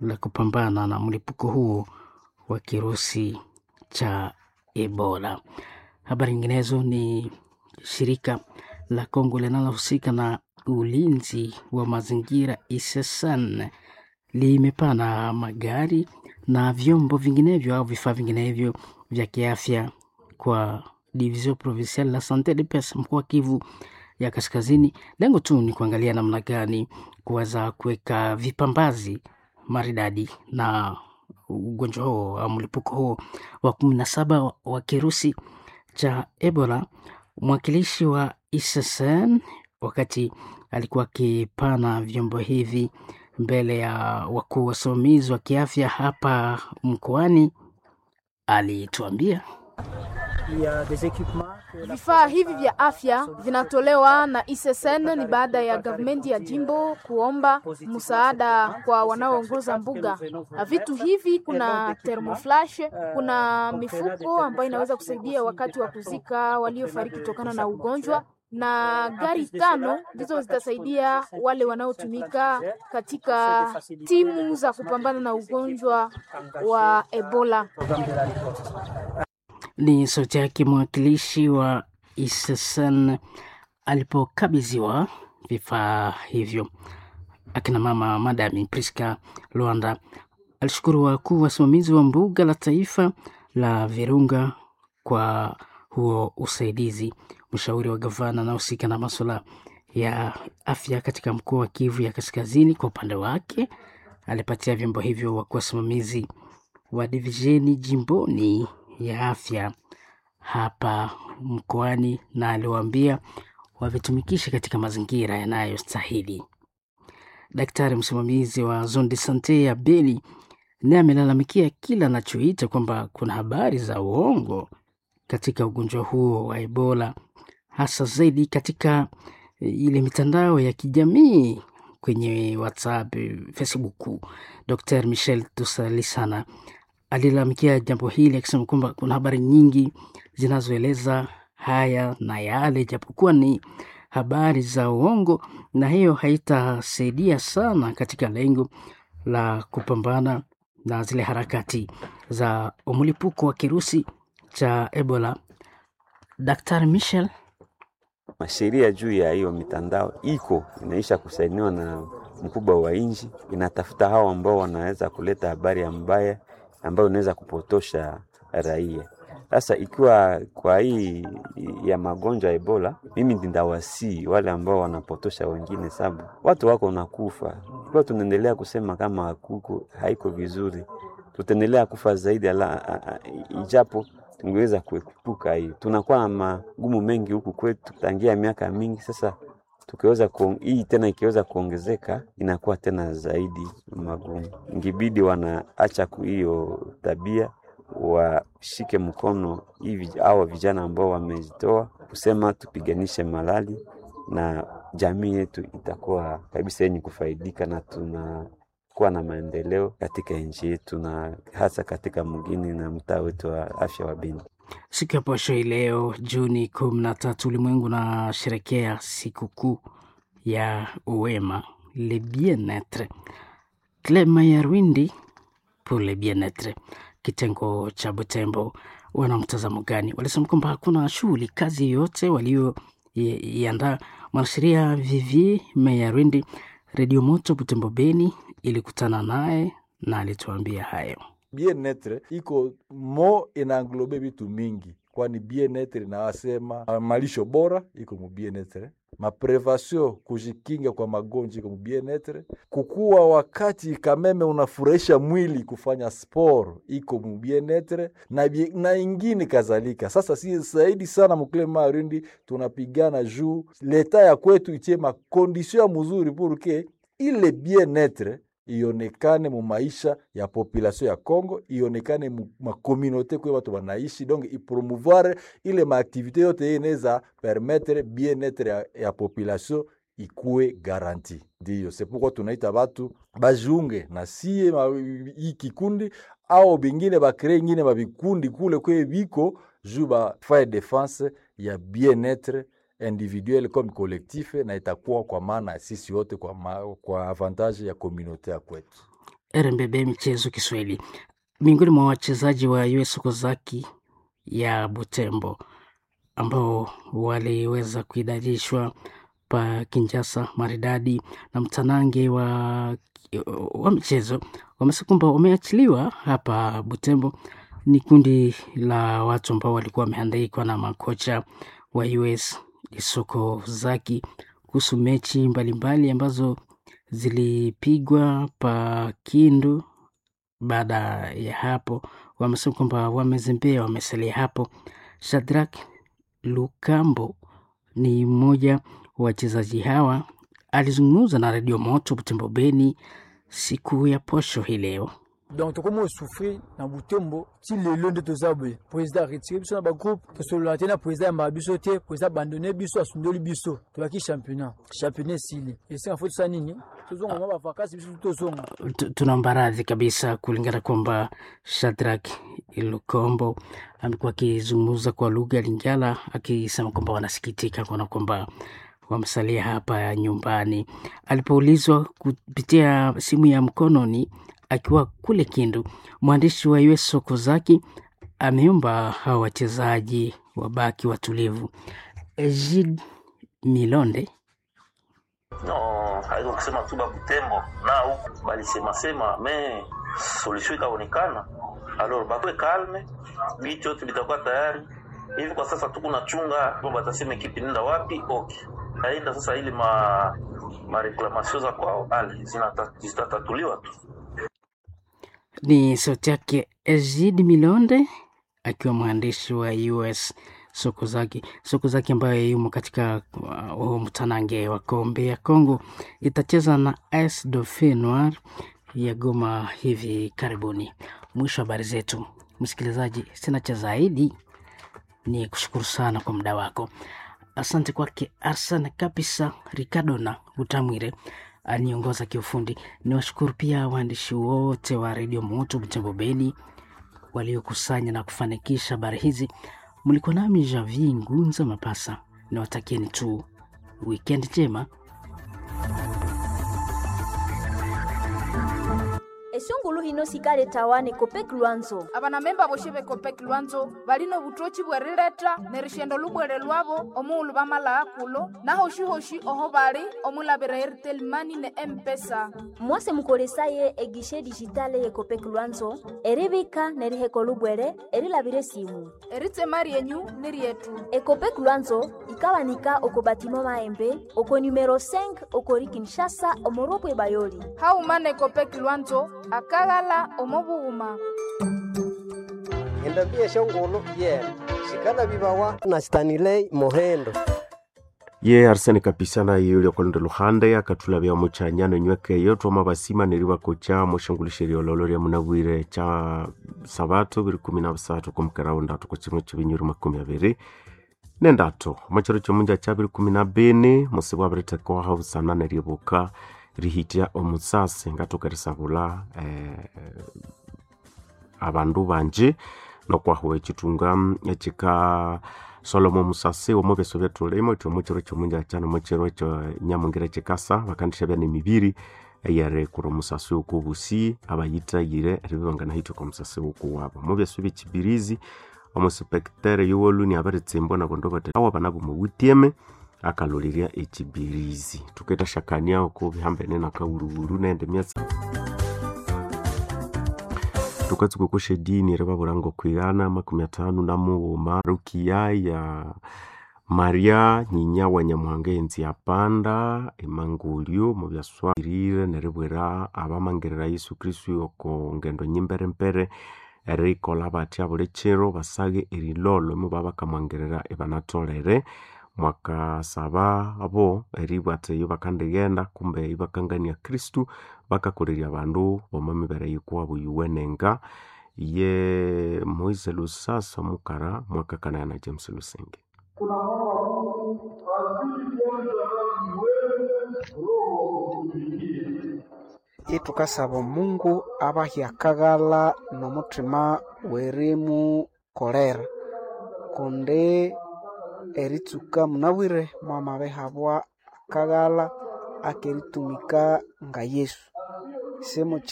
la kupambana na mlipuko huo wa kirusi cha Ebola. Habari nyinginezo ni shirika la Kongo linalohusika na ulinzi wa mazingira ISSN limepana magari na vyombo vinginevyo au vifaa vinginevyo vya kiafya kwa Division Provinciale la Sante de Pes mkoa wa Kivu ya Kaskazini. Lengo tu ni kuangalia namna gani kuweza kuweka vipambazi maridadi na ugonjwa huo au mlipuko huo wa kumi na saba wa kirusi cha Ebola. Mwakilishi wa ISSN wakati alikuwa akipana vyombo hivi mbele ya wakuu wasimamizi wa kiafya hapa mkoani, alituambia Vifaa hivi vya afya vinatolewa na ISSN ni baada ya gavumenti ya jimbo kuomba msaada kwa wanaoongoza mbuga. Vitu hivi kuna thermoflash, kuna mifuko ambayo inaweza kusaidia wakati wa kuzika waliofariki kutokana na ugonjwa na gari tano ndizo zitasaidia wale wanaotumika katika timu za kupambana na ugonjwa wa Ebola. Ni sauti yake mwakilishi wa ISSN alipokabidhiwa vifaa hivyo. Akina mama Madami Priska Luanda alishukuru wakuu wasimamizi wa mbuga la taifa la Virunga kwa huo usaidizi. Mshauri wa gavana anahusika na masuala ya afya katika mkoa wa Kivu ya Kaskazini, kwa upande wake alipatia vyombo hivyo wakuu wasimamizi wa divisheni jimboni ya afya hapa mkoani, na aliwaambia wavitumikishe katika mazingira yanayostahili. Daktari msimamizi wa zone de sante ya Beni naye amelalamikia kila anachoita kwamba kuna habari za uongo katika ugonjwa huo wa Ebola, hasa zaidi katika ile mitandao ya kijamii kwenye WhatsApp, Facebook. Dr Michel Tusalisana alilalamikia jambo hili akisema kwamba kuna habari nyingi zinazoeleza haya na yale, japokuwa ni habari za uongo, na hiyo haitasaidia sana katika lengo la kupambana na zile harakati za mlipuko wa kirusi cha Ebola. Daktari Michel Masheria juu ya hiyo mitandao iko inaisha kusainiwa na mkubwa wa nchi, inatafuta hao ambao wanaweza kuleta habari ya mbaya ambayo inaweza kupotosha raia. Sasa ikiwa kwa hii ya magonjwa ya Ebola, mimi ndawasii wale ambao wanapotosha wengine, sababu watu wako nakufa. Ikiwa tunaendelea kusema kama hakuko haiko vizuri, tutaendelea kufa zaidi ala, a, a, ijapo tungeweza kuepuka hii. Tunakuwa na magumu mengi huku kwetu tangia miaka mingi sasa tukiweza hii tena ikiweza kuongezeka inakuwa tena zaidi magumu. Ingibidi wanaacha hiyo tabia, washike mkono hivi hawa vijana ambao wamejitoa kusema tupiganishe malali, na jamii yetu itakuwa kabisa yenye kufaidika na tuna kuwa na maendeleo katika nchi yetu na hasa katika mgini na mtaa wetu wa afya wa Beni. Siku ya posho hii leo Juni kumi na tatu, ulimwengu unasherekea sikukuu ya uwema le bien-etre. Clema ya Rwindi pour le bien-etre, kitengo cha Butembo, wana mtazamo gani? Walisema kwamba hakuna shughuli kazi yoyote walioiandaa. Mwanasheria Vivier Mayarwindi, Redio Moto Butembo Beni ilikutana naye na alituambia hayo. Bien-etre iko mo inaanglobe vitu mingi, kwani bien-etre inawasema malisho bora iko mu bien-etre, maprevasio kujikinga kwa magonjwa iko mu bien-etre, kukuwa wakati kameme unafurahisha mwili kufanya sport iko mu bien-etre na, na ingine kadhalika. Sasa si zaidi sana mukile marindi tunapigana juu leta ya kwetu itie makondisio ya mzuri purke ile bien-etre ionekane mu maisha ya population ya Congo, ionekane mu makomunote kwe watu wanaishi, donc ipromouvoir ile maaktivite yote inaweza permettre bien-etre ya, ya population ikuwe garanti. Ndiyo c'est pourquoi tunaita batu bajiunge na sie hii kikundi au bingine bakree ingine babikundi kule kwe biko juu bafaye defense ya bien-etre individuel comme collectif na itakuwa kwa maana sisi wote kwa, ma, kwa avantage ya komunote ya kwetu. RMBB Michezo Kiswahili. Miongoni mwa wachezaji wa US Kozaki ya Butembo ambao waliweza kuidadishwa pa Kinshasa maridadi na mtanange wa, wa michezo wamesema kwamba wameachiliwa hapa Butembo. Ni kundi la watu ambao walikuwa wamehandaikwa na makocha wa US Isoko Zaki kuhusu mechi mbalimbali mbali ambazo zilipigwa pa Kindu. Baada ya hapo, wamesema kwamba wamezembea, wamesalia hapo. Shadrack Lukambo ni mmoja wa wachezaji hawa, alizungumza na redio Moto Butembo Beni siku ya posho hii leo. donc tokomi osouffrir na butembo ti lelo nde toza boye président aretire biso na bagroupe tosolola te na président yambaka biso te président abandone biso asundoli biso tobaki championnat championnat esili esenga fo tosala nini tozonga mwa bavakasi biso tozonga Tu- tunaomba radhi kabisa kulingana kwamba Shadrack Lukombo amekuwa akizungumza kwa lugha ya Lingala akisema kwamba wanasikitika kuona kwamba wamesalia hapa nyumbani. Alipoulizwa kupitia simu ya mkononi akiwa kule Kindu, mwandishi wa US Sokozaki ameomba hawa wachezaji wabaki watulivu. Egid Milonde No, haiko kusema tu ba Butembo na huku balisemasema me solution ikaonekana, alors bakwe kalme, bitu yote bitakuwa tayari hivi. Kwa sasa tuko na chunga bo batasema ekipi nenda wapi, okay, aenda sasa, ili ma ma reclamation za kwao ale zinata- zitatatuliwa tu. ni sauti yake Egid Milonde akiwa mwandishi wa US Sokozaki. Sokozaki ambayo yumo katika uh, huu mtanange wa kombe ya Kongo itacheza na AS Dauphin Noir ya Goma hivi karibuni. Mwisho wa habari zetu, msikilizaji, sina cha zaidi, ni kushukuru sana kwa muda wako. Asante kwake Arsan kabisa Ricardo na Utamwire aniongoza kiufundi. Ni washukuru pia waandishi wote wa redio Moto Butembo Beni waliokusanya na kufanikisha habari hizi. Mlikuwa nami Javi Ngunza Mapasa, niwatakieni tu wikendi njema. esungulu hino sikale tawane kopek lwanzo abanamemba boshe bekopeki lwanzo balino butochi bwerileta ne rishendo lubwere lwabo omuulu bamalaa kulo nahoshi-hoshi oho bali omulabira airtel mani ne empesa mwase mukolesaye egishe dijitale ye kopek lwanzo eribika neriheko lubwere erilabire simu eritema ryenyu ni ryetu ekopek lwanzo ikawanika oko batimo maembe oko numero 5 okori kinshasa omorobwe bayoli haumana ekopeki lwanzo akaghala omobughuma endabia shongolo yena shikala bibawa na stanilei mohendo ye arsene kapisana yuli okolonda luhande akatulabya muchanyano nyweke twama basima neri bakocha moshangulisheri ololo lya munabwire cha sabato biri kumi na busatu kumukerawo ndatu ku kimwe kibinyuri makumi abiri nendatu omukiro kyomunja kya biri kumi na bini musibu abiritekwaha busana neryebuka rihitya omusasi ngatukerisabula eh, abandu banje nokwahuwa ekitunga ekika solomo musasi omu byeso byetulimo iti omukiro kyomunja kyano omukiro ekyo nyamungira ekikasa bakandisha bya nemibiri eyere kura omusasi wokubusi abayitayire eribibanga nahitwa omusasi wokuwabo omu byeso byekibirizi omuspektere yuwoluni abaritsimbo nabondo bati awo banabo muwutieme akalolirya ekibirizi tuketashakania oku bihambene nakawuruwuru nende myatsi tukatsuka kushedini rivavurango kwigana makumi atanu na mughuma rukia ya maria nyinya wa nyamuhanga enzi yapanda emangulyo mubyaswirire neribwira abamangirira yesu kristu oko ngendo nyimberempere erikola batya buli kiro basage erilolo imu babakamwangirira ebanatolere mwakasaba abo eribwate iyo bakandigenda kumbe ibakangania kristu bakakolerya abandu bomamibere yikwabo yuwenenga ye moise lusasa mukara mwakakanaya na james lusenge itukasaba omungu abahyakaghala nomuthima werimu kolera kundi eritsuka munabwire mwamabihabwa akaghala akeritumika nga yesu simuki